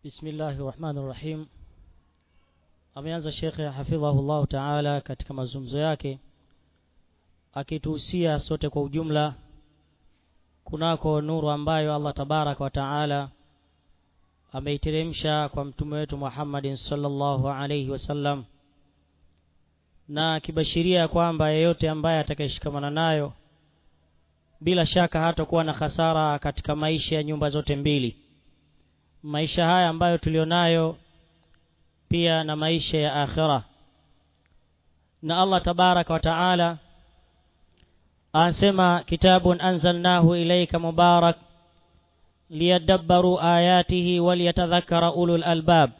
bismillahi rahmani rahim ameanza shekhe hafidhahullahu taala katika mazungumzo yake akituhusia sote kwa ujumla kunako nuru ambayo allah tabaraka wa taala ameiteremsha kwa mtume wetu muhammadin salllahu alaihi wasallam na akibashiria kwamba yeyote ambaye atakayeshikamana nayo bila shaka hatakuwa na hasara katika maisha ya nyumba zote mbili maisha haya ambayo tulionayo pia na maisha ya akhira na allah tabaraka wa taala anasema kitabun anzalnahu ilaika mubarak liyadabbaru ayatihi waliyatadhakkara ulul albab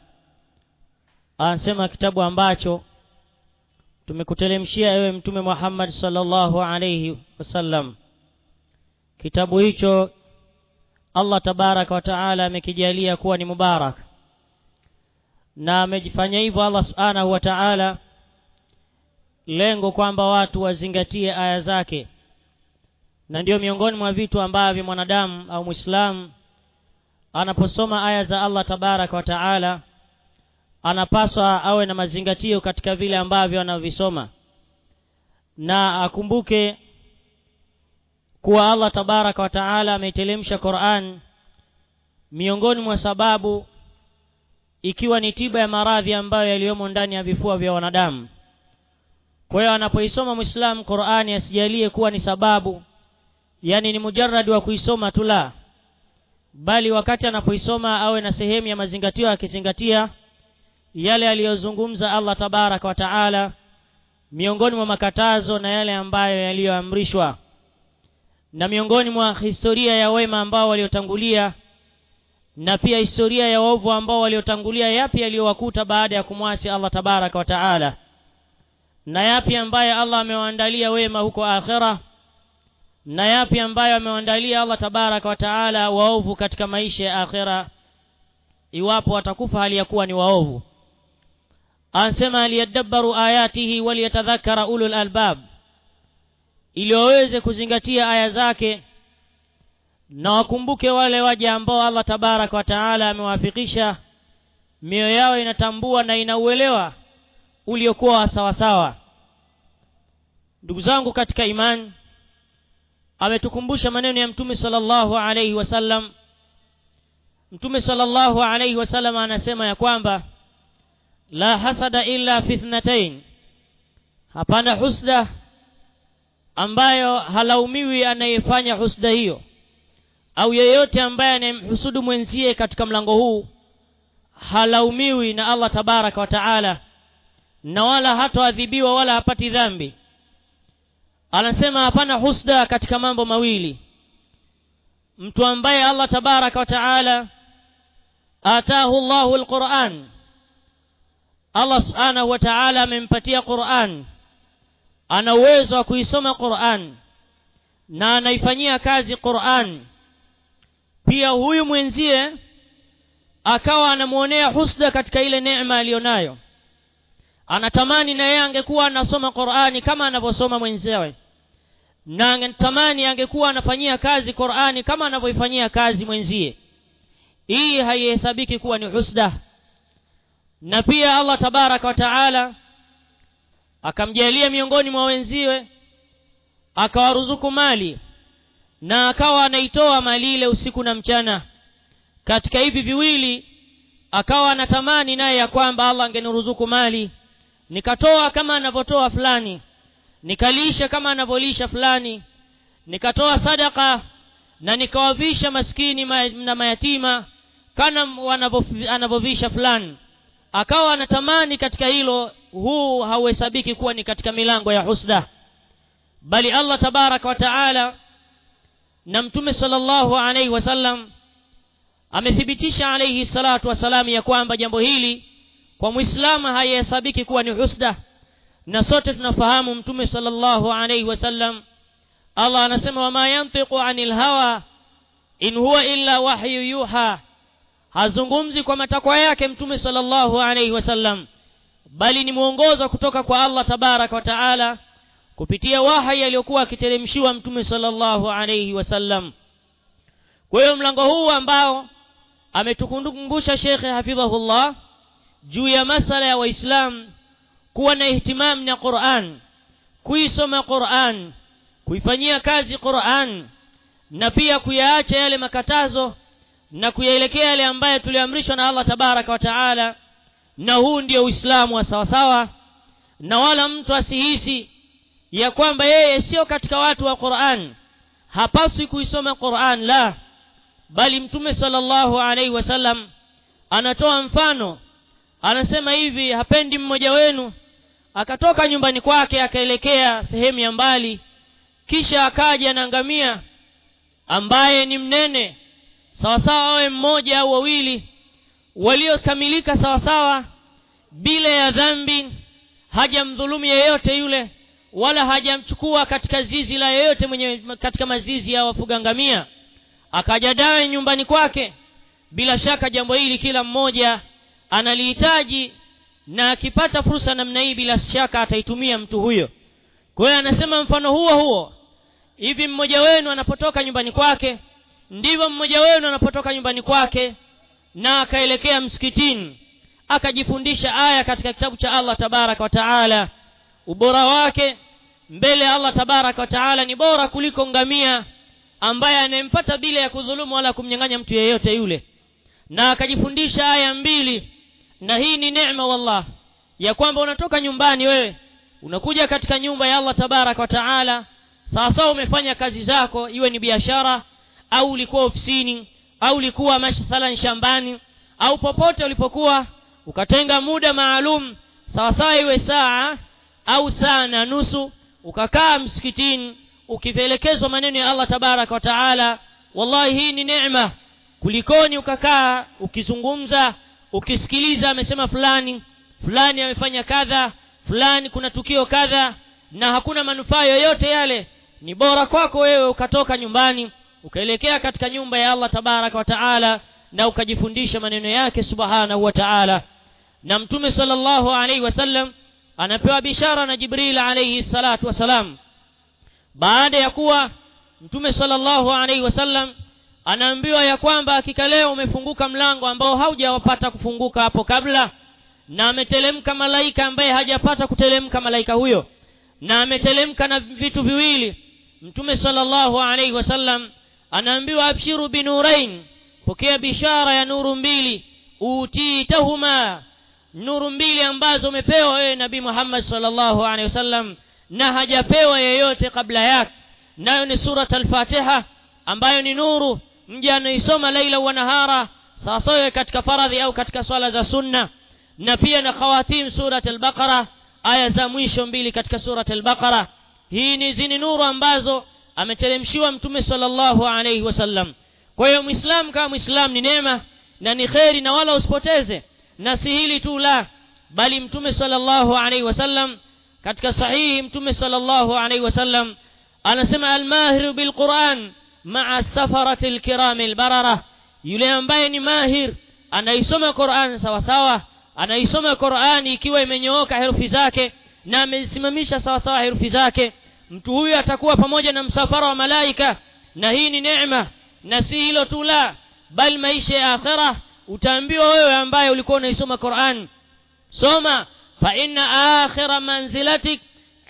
anasema kitabu ambacho tumekutelemshia ewe mtume muhammad sallallahu alaihi wasallam kitabu hicho allah tabaraka wa taala amekijalia kuwa ni mubarak na amejifanya hivyo allah subhanahu wa taala lengo kwamba watu wazingatie aya zake na ndiyo miongoni mwa vitu ambavyo mwanadamu au mwislamu anaposoma aya za allah tabaraka wa taala anapaswa awe na mazingatio katika vile ambavyo anavisoma na akumbuke kuwa allah tabaraka wa taala ameitelemsha quran miongoni mwa sababu ikiwa ni tiba ya maradhi ambayo yaliyomo ndani ya vifua vya wanadamu kwa hiyo anapoisoma mwislamu qurani asijalie kuwa ni sababu yani ni mujaradi wa kuisoma tu la bali wakati anapoisoma awe na sehemu ya mazingatio akizingatia yale aliyozungumza allah tabaraka wa taala miongoni mwa makatazo na yale ambayo yaliyoamrishwa na miongoni mwa historia ya wema ambao waliotangulia na pia historia ya waovu ambao waliotangulia yapi yaliyowakuta baada ya kumwasi allah tabaraka wa taala na yapi ambaye allah amewaandalia wema huko akhira na yapi ambayo amewaandalia allah tabaraka wa taala waovu katika maisha ya akhira iwapo watakufa hali ya kuwa ni waovu anasema liyadabbaru ayatihi waliyatadhakara ulul albab ili waweze kuzingatia aya zake na wakumbuke wale waja ambao allah tabaraka wa taala amewafikisha mioyo yao inatambua na inauelewa uliokuwa wa sawasawa ndugu zangu katika imani ametukumbusha maneno ya mtume salllahu alaihi wasallam mtume salllahu alaihi wasallam anasema ya kwamba la hasada illa fi thnatain hapana husda ambayo halaumiwi anayefanya husda hiyo au yeyote ambaye anayemhusudu mwenzie katika mlango huu halaumiwi na allah tabaraka wa taala na wala hatoadhibiwa wala hapati dhambi anasema hapana husda katika mambo mawili mtu ambaye allah tabaraka wa taala atahu llahu lquran allah subhanahu wa taala amempatia quran ana uwezo wa kuisoma quran na anaifanyia kazi quran pia huyu mwenzie akawa anamwonea husda katika ile neema aliyonayo anatamani na yeye angekuwa anasoma qurani kama anavyosoma mwenzewe na anatamani angekuwa anafanyia kazi qurani kama anavyoifanyia kazi mwenzie hii haihesabiki kuwa ni husda na pia allah tabaraka wa taala akamjalia miongoni mwa wenziwe akawaruzuku mali na akawa anaitoa mali ile usiku na mchana katika hivi viwili akawa anatamani naye ya kwamba allah angeniruzuku mali nikatoa kama anavyotoa fulani nikalisha kama anavyolisha fulani nikatoa sadaka na nikawavisha maskini na mayatima kana anavyovisha fulani akawa anatamani katika hilo huu hauhesabiki kuwa ni katika milango ya husda bali allah tabaraka wa taala na mtume salllahu alaihi wasallam amethibitisha alaihi salatu wassalam ya kwamba jambo hili kwa mwislamu haihesabiki kuwa ni husda na sote tunafahamu mtume salllahu alaihi wasallam allah anasema wama yantiqu ani lhawa in huwa illa wahyu yuha hazungumzi kwa matakwa yake mtume salllahu alaihi wasallam bali ni mwongozo kutoka kwa allah tabaraka wa taala kupitia wahai aliyokuwa akiteremshiwa mtume salllahu alaihi wasallam kwa hiyo mlango huu ambao ametukumbusha shekhe hafidhahullah juu ya masala ya waislamu kuwa na ihtimam na quran kuisoma quran kuifanyia kazi quran na pia kuyaacha yale makatazo na kuyaelekea yale ambayo tuliamrishwa na allah tabaraka wa taala na huu ndio uislamu wa sawasawa na wala mtu asihisi ya kwamba yeye sio katika watu wa quran hapaswi kuisoma quran la bali mtume sallallahu alaihi wasallam anatoa mfano anasema hivi hapendi mmoja wenu akatoka nyumbani kwake akaelekea sehemu ya mbali kisha akaja na ngamia ambaye ni mnene sawasawa awe mmoja au wawili waliokamilika sawasawa bila ya dhambi hajamdhulumu yeyote yule wala hajamchukua katika zizi la yeyote mwenye katika mazizi ya wafuga ngamia akaja naye nyumbani kwake bila shaka jambo hili kila mmoja analihitaji na akipata fursa namna hii bila shaka ataitumia mtu huyo kwa hiyo anasema mfano huo huo hivi mmoja wenu anapotoka nyumbani kwake ndivyo mmoja wenu anapotoka nyumbani kwake na akaelekea msikitini akajifundisha aya katika kitabu cha allah tabaraka wa taala ubora wake mbele ya allah tabaraka wa taala ni bora kuliko ngamia ambaye anayempata bila ya kudhulumu wala kumnyang'anya mtu yeyote yule na akajifundisha aya mbili na hii ni neema wallah ya kwamba unatoka nyumbani wewe unakuja katika nyumba ya allah tabaraka wa taala sawasawa umefanya kazi zako iwe ni biashara au ulikuwa ofisini au ulikuwa mathalan shambani au popote ulipokuwa ukatenga muda maalum sawasawa iwe saa au saa na nusu ukakaa msikitini ukielekezwa maneno ya allah tabaraka wa taala wallahi hii ni neema kulikoni ukakaa ukizungumza ukisikiliza amesema fulani fulani amefanya kadha fulani kuna tukio kadha na hakuna manufaa yoyote yale ni bora kwako wewe ukatoka nyumbani ukaelekea katika nyumba ya allah tabaraka wa taala na ukajifundisha maneno yake subhanahu wa taala na mtume salllahu alaihi wasallam anapewa bishara na jibril alaihi salatu wassalam baada ya kuwa mtume salllahu alaihi wasallam anaambiwa ya kwamba hakika leo umefunguka mlango ambao haujawapata kufunguka hapo kabla na ametelemka malaika ambaye hajapata kutelemka malaika huyo na ametelemka na vitu viwili mtume salllahu alaihi wasallam anaambiwa abshiru binurain pokea bishara ya nuru mbili utitahuma nuru mbili ambazo umepewa wewe nabii muhammad salllahu alehi wasallam na hajapewa yeyote kabla yake nayo ni surat alfatiha ambayo ni nuru mja anaisoma laila wa nahara sawasawa katika faradhi au katika swala za sunna na pia na khawatim surat albaqara aya za mwisho mbili katika surat albaqara hii ni zini nuru ambazo ameteremshiwa mtume salllahu alaihi wasallam kwa hiyo mwislamu kama mwislamu ni neema na ni kheri na wala usipoteze na si hili tu la bali mtume salllahu alaihi wasallam katika sahihi mtume salllahu alaihi wasallam anasema almahiru bilquran maa safarati lkirami lbarara yule ambaye ni mahir anaisoma quran sawasawa anaisoma qurani ikiwa imenyooka herufi zake na amesimamisha sawasawa herufi zake mtu huyu atakuwa pamoja na msafara wa malaika na hii ni neema na si hilo tu la bali maisha ya akhira utaambiwa wewe ambaye ulikuwa unaisoma quran soma fa inna akhira manzilatik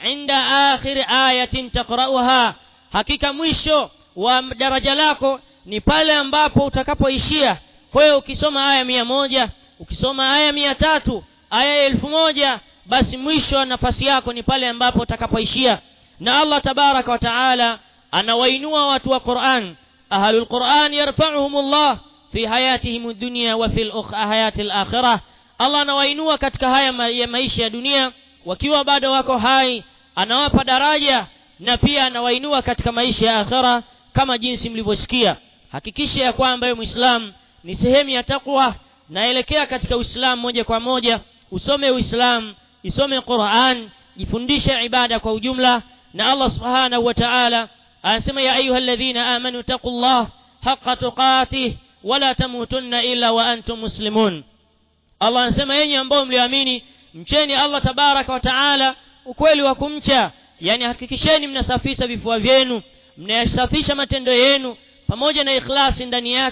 inda akhiri ayatin taqrauha hakika mwisho wa daraja lako ni pale ambapo utakapoishia kwa hiyo ukisoma aya mia moja ukisoma aya mia tatu aya elfu moja basi mwisho wa nafasi yako ni pale ambapo utakapoishia na allah tabaraka wa taala anawainua watu wa quran ahlu lquran yarfauhum llah fi hayatihim dunia wa fi hayati lakhira allah anawainua katika haya ma ya maisha ya dunia wakiwa bado wako hai anawapa daraja na pia anawainua katika maisha ya akhira kama jinsi mlivyosikia hakikisha ya kwamba wewe mwislamu ni sehemu ya takwa naelekea katika uislamu moja kwa moja usome uislamu isome quran jifundishe ibada kwa ujumla na allah subhanahu wa taala anasema ya ayuha ladhina amanu taqu llah haqa tuqatih wala tamutunna illa wa antum muslimun allah anasema yenye ambao mlioamini mcheni allah tabaraka wa taala ukweli wa kumcha yani hakikisheni mnasafisha vifua vyenu mnayasafisha matendo yenu pamoja na ikhlasi ndani yake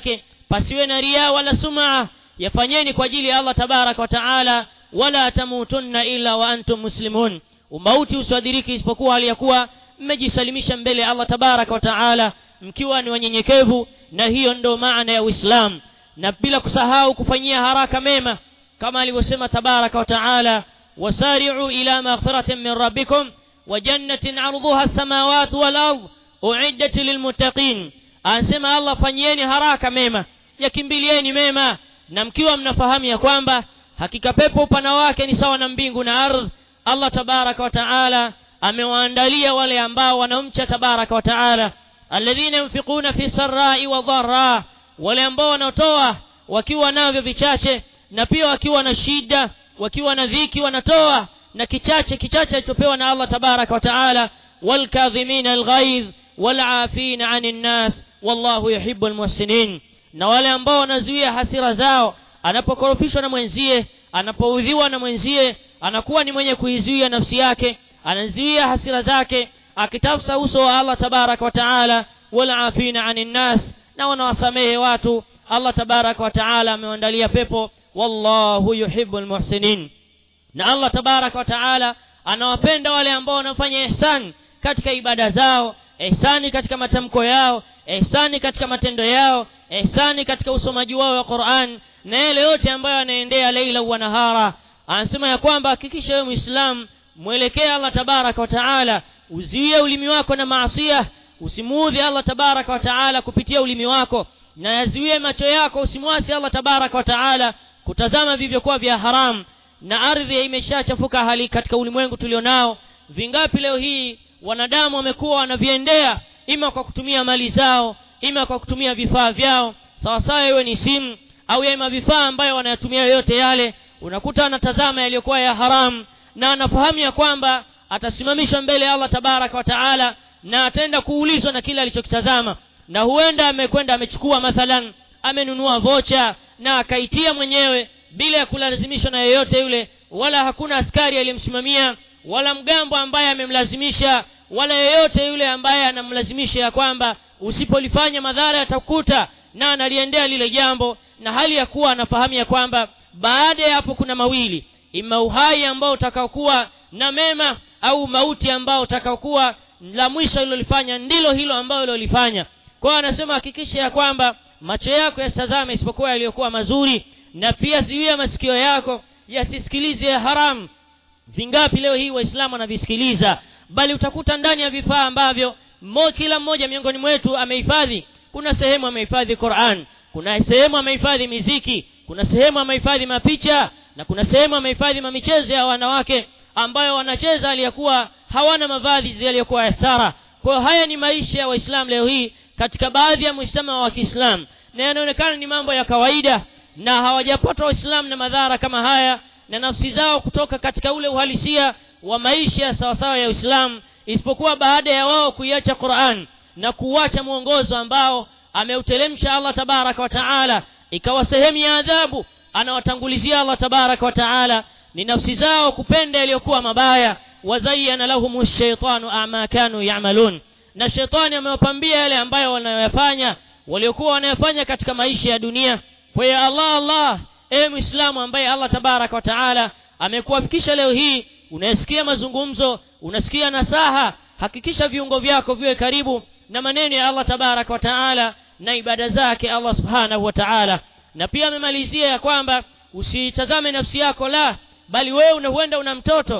pasiwe na ria wala sumaa yafanyeni kwa ajili ya allah tabaraka wa taala wala tamutunna illa wa antum muslimun umauti usiwadhiriki isipokuwa hali ya kuwa mmejisalimisha mbele ya allah tabaraka wa taala mkiwa ni wanyenyekevu na hiyo ndo maana ya uislamu na bila kusahau kufanyia haraka mema kama alivyosema tabaraka wa taala wasari'u ila maghfiratin min rabbikum wa jannatin 'arduha as-samawati wal ard u'iddat lilmuttaqin anasema allah fanyieni haraka mema yakimbilieni mema na mkiwa mnafahamu ya kwamba hakika pepo upana wake ni sawa na mbingu na ardhi allah tabaraka wa taala amewaandalia wale ambao wanamcha tabaraka wa taala alladhina yunfiquna fi sarai wa dharra wale ambao wanaotoa wakiwa navyo vichache na pia wakiwa na shida wakiwa na dhiki wanatoa na kichache kichache alichopewa na allah tabaraka wa taala walkadhimina alghaidh walafina ani nnas wallahu yuhibu almuhsinin na wale ambao wanazuia hasira zao anapokorofishwa na mwenzie anapoudhiwa na mwenzie anakuwa ni mwenye kuizuia nafsi yake anazuia hasira zake akitafsa uso wa allah tabaraka wa taala walafina ani nnas na wanawasamehe watu allah tabaraka wa taala amewandalia pepo wallahu yuhibu lmuhsinin na allah tabaraka wa taala anawapenda wale ambao wanafanya ihsan katika ibada zao ihsani katika matamko yao ihsani katika matendo yao ihsani katika usomaji wao wa quran na yale yote ambayo anaendea leila wa nahara anasema ya kwamba hakikisha wewe mwislamu mwelekee allah tabaraka wa taala uziwie ulimi wako na maasia usimuudhi allah tabaraka wa taala kupitia ulimi wako na yaziwie macho yako usimwasi allah tabaraka wa taala kutazama vivyokuwa vya haramu na ardhi imeshachafuka hali katika ulimwengu tulionao vingapi leo hii wanadamu wamekuwa wanaviendea ima kwa kutumia mali zao ima kwa kutumia vifaa vyao sawasawa iwe ni simu au ima vifaa ambayo wanayatumia yoyote yale unakuta anatazama yaliyokuwa ya haramu na anafahamu ya kwamba atasimamishwa mbele ya allah tabaraka wa taala na ataenda kuulizwa na kile alichokitazama na huenda amekwenda amechukua mathalan amenunua vocha na akaitia mwenyewe bila ya kulazimishwa na yeyote yule wala hakuna askari aliyemsimamia wala mgambo ambaye amemlazimisha wala yeyote yule ambaye anamlazimisha ya kwamba usipolifanya madhara yatakuta na analiendea lile jambo na hali ya kuwa anafahamu ya kwamba baada ya hapo kuna mawili ima uhai ambao utakaokuwa na mema au mauti ambao utakaokuwa la mwisho ilolifanya ndilo hilo ambalo ilolifanya kwa hiyo anasema hakikisha ya kwamba macho yako yasitazame isipokuwa yaliyokuwa mazuri na pia ziwia masikio yako yasisikilize ya haramu vingapi leo hii waislamu wanavisikiliza bali utakuta ndani ya vifaa ambavyo mo, kila mmoja miongoni mwetu amehifadhi kuna sehemu amehifadhi quran kuna sehemu amehifadhi miziki kuna sehemu amehifadhi mapicha na kuna sehemu amehifadhi mamichezo ya wanawake ambayo wanacheza aliyakuwa hawana mavazi yaliyokuwa ya sara kwa hiyo haya ni maisha ya waislamu leo hii katika baadhi ya mwisama wa kiislamu na yanaonekana ni mambo ya kawaida na hawajapata waislamu na madhara kama haya na nafsi zao kutoka katika ule uhalisia wa maisha sawasawa ya uislamu isipokuwa baada ya wao kuiacha quran na kuuacha mwongozo ambao ameutelemsha allah tabaraka wa taala ikawa sehemu ya adhabu anawatangulizia allah tabaraka wa taala ni nafsi zao kupenda yaliyokuwa mabaya wazayana lahum shaitanu ama kanu yamalun na shetani amewapambia yale ambayo wanayoyafanya waliokuwa wanayafanya katika maisha ya dunia kwa hiyo allah allah ewe mwislamu ambaye allah tabaraka wa taala amekuwafikisha leo hii unayesikia mazungumzo unasikia nasaha hakikisha viungo vyako viwe karibu na maneno ya allah tabaraka wa taala na ibada zake allah subhanahu wa taala na pia amemalizia ya kwamba usitazame nafsi yako la bali wewe una huenda una mtoto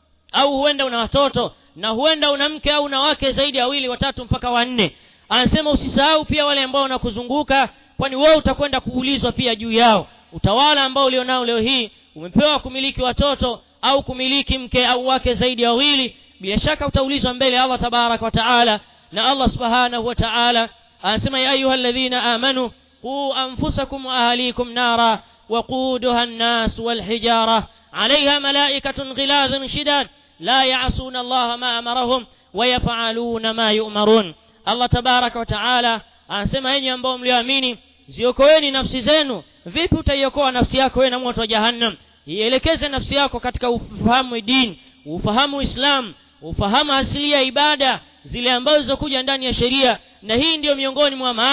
au huenda una watoto na huenda una mke au una wake zaidi ya wawili watatu mpaka wanne anasema usisahau pia wale ambao wanakuzunguka kwani wewe utakwenda kuulizwa pia juu yao utawala ambao ulionao leo hii umepewa kumiliki watoto au kumiliki mke au wake zaidi ya wawili bila shaka utaulizwa mbele ya allah tabaraka wa taala na allah subhanahu wa taala anasema ya ayuha alladhina amanu quu anfusakum wa ahlikum nara وقودها الناس والحجارة عليها ملائكة غلاظ شداد لا يعصون الله ما أمرهم ويفعلون ما يؤمرون الله تبارك وتعالى anasema enyi ambao mlioamini ziokoeni nafsi zenu vipi utaiokoa nafsi yako wewe na moto wa jahannam ielekeze nafsi yako katika ufahamu dini ufahamu islam ufahamu asili ya ibada zile ambazo zilizokuja ndani ya sheria na hii ndiyo miongoni mwa maana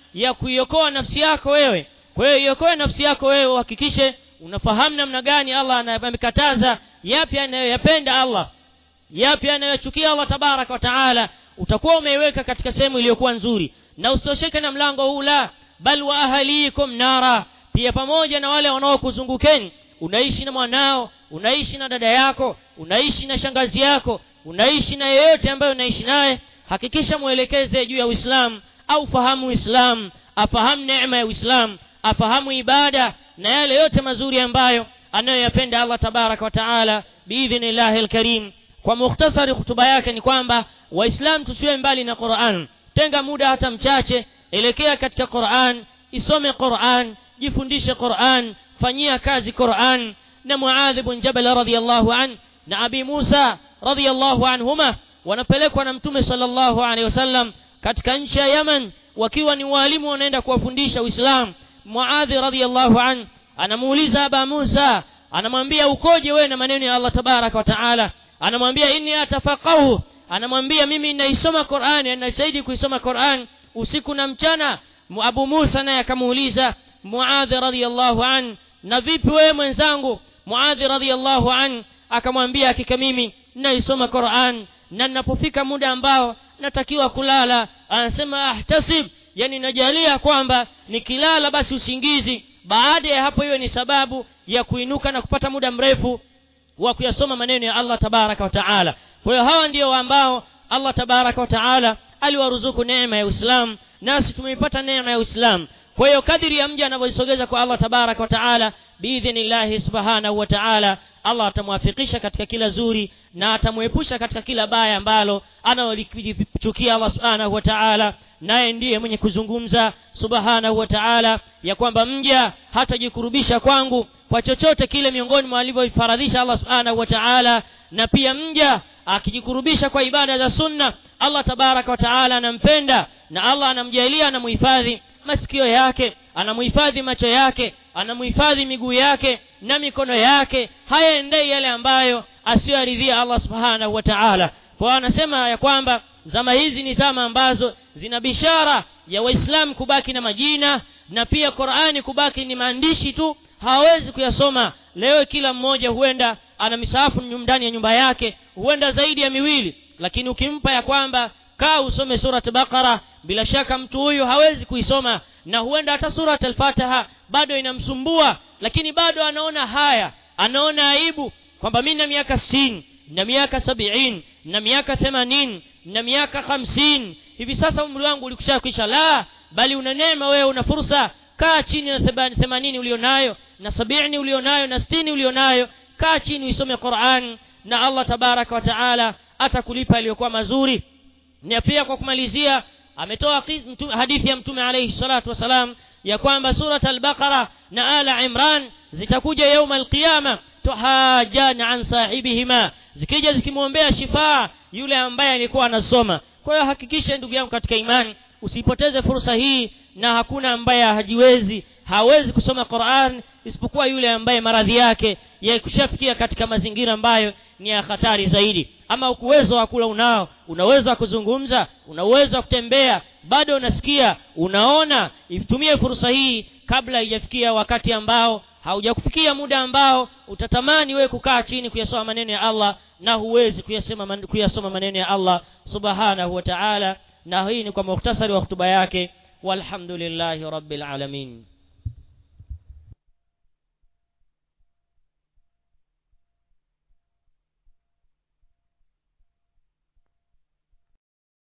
ya kuiokoa nafsi yako wewe kwa hiyo iokoe nafsi yako wewe uhakikishe unafahamu namna gani allah amekataza yapi anayoyapenda allah yapi anayochukia allah tabaraka wa taala utakuwa umeiweka katika sehemu iliyokuwa nzuri na usitosheke na mlango huu la bal wa ahalikum nara pia pamoja na wale wanaokuzungukeni unaishi na mwanao unaishi na dada yako unaishi na shangazi yako unaishi na yeyote ambaye unaishi naye hakikisha mwelekeze juu ya uislamu au fahamu uislamu afahamu neema ya uislamu afahamu ibada na yale yote mazuri ambayo anayoyapenda allah tabaraka wa taala biidhnillahi lkarim kwa mukhtasari hutuba yake ni kwamba waislamu tusiwe mbali na quran tenga muda hata mchache elekea katika quran isome quran jifundishe quran fanyia kazi quran na muadhi bn jabal radiallahu an na abi musa radiallahu anhuma wanapelekwa na mtume salllahu alehi wasallam katika nchi ya yaman wakiwa ni waalimu wanaenda kuwafundisha uislamu muadhi radiallahu an anamuuliza aba musa anamwambia ukoje wewe na maneno ya allah tabaraka wa taala anamwambia inni atafaqahu anamwambia mimi naisoma qurani nasaidi kuisoma quran usiku na mchana abu musa naye akamuuliza muadhi radiallahu an na vipi wewe mwenzangu muadhi radiallahu an akamwambia hakika mimi naisoma quran na ninapofika muda ambao natakiwa kulala anasema ahtasib yani najalia kwamba nikilala basi usingizi baada ya hapo hiyo ni sababu ya kuinuka na kupata muda mrefu wa kuyasoma maneno ya allah tabaraka wa taala kwa hiyo hawa ndio ambao allah tabaraka wa taala aliwaruzuku neema ya uislamu nasi tumeipata neema ya uislamu kwa hiyo kadiri ya mja anavyoisogeza kwa allah tabaraka wa taala biidhnillahi subhanahu wa taala allah atamwafikisha katika kila zuri na atamwepusha katika kila baya ambalo analolichukia allah subhanahu wa taala naye ndiye mwenye kuzungumza subhanahu wa taala ya kwamba mja hatajikurubisha kwangu kwa chochote kile miongoni mwa alivyoifaradhisha allah subhanahu wa taala na pia mja akijikurubisha kwa ibada za sunna allah tabaraka wa taala anampenda na allah anamjalia anamuhifadhi masikio yake anamuhifadhi macho yake anamuhifadhi miguu yake na mikono yake hayaendei yale ambayo asiyoaridhia allah subhanahu wa taala kwa anasema ya kwamba zama hizi ni zama ambazo zina bishara ya waislamu kubaki na majina na pia qurani kubaki ni maandishi tu hawawezi kuyasoma leo kila mmoja huenda ana misahafu ndani ya nyumba yake huenda zaidi ya miwili lakini ukimpa ya kwamba kaa usome surat baqara bila shaka mtu huyu hawezi kuisoma na huenda hata surat alfataha bado inamsumbua lakini bado anaona haya anaona aibu kwamba mi na miaka sitini na miaka sabiini na miaka themanini na miaka hamsini hivi sasa umri wangu ulikusha kwisha la bali una neema wewe una fursa kaa chini na themanini ulionayo na sabini ulionayo na sitini ulionayo kaa chini uisome quran na allah tabaraka wa taala atakulipa aliyokuwa mazuri na pia kwa kumalizia ametoa hadithi ya mtume alaihi salatu wassalam ya kwamba surat albaqara na ala imran zitakuja yauma alqiyama tuhajana an sahibihima zikija zikimwombea shifaa yule ambaye alikuwa anasoma kwa hiyo hakikisha ndugu yangu katika imani usipoteze fursa hii na hakuna ambaye hajiwezi hawezi kusoma quran isipokuwa yule ambaye maradhi yake yakushafikia katika mazingira ambayo ni ya hatari zaidi ama uwezo wa kula unao una uwezo wa kuzungumza una uwezo wa kutembea bado unasikia unaona itumie fursa hii kabla haijafikia wakati ambao haujakufikia muda ambao utatamani wewe kukaa chini kuyasoma maneno ya allah na huwezi kuyasema kuyasoma maneno ya allah subhanahu wa taala na hii ni kwa muhtasari wa hutuba yake walhamdulillahi rabbil alamin